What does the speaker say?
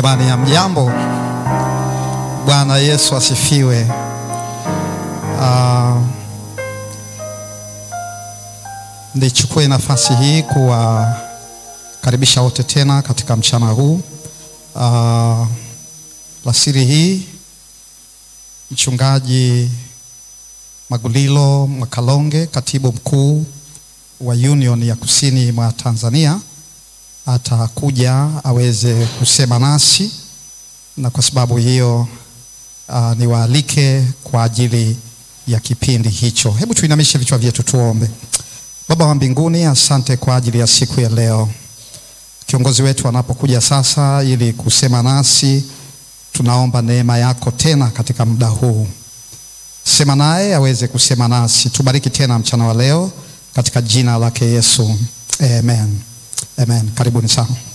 Jamani ya mjambo, Bwana Yesu asifiwe. Uh, nichukue nafasi hii kuwakaribisha wote tena katika mchana huu uh, lasiri hii. Mchungaji Magulilo Mwakalonge, katibu mkuu wa Union ya Kusini mwa Tanzania atakuja aweze kusema nasi, na kwa sababu hiyo uh, niwaalike kwa ajili ya kipindi hicho. Hebu tuinamishe vichwa vyetu tuombe. Baba wa mbinguni, asante kwa ajili ya siku ya leo. Kiongozi wetu anapokuja sasa ili kusema nasi, tunaomba neema yako tena katika muda huu, sema naye aweze kusema nasi. Tubariki tena mchana wa leo katika jina lake Yesu, amen. Amen. Karibuni sana.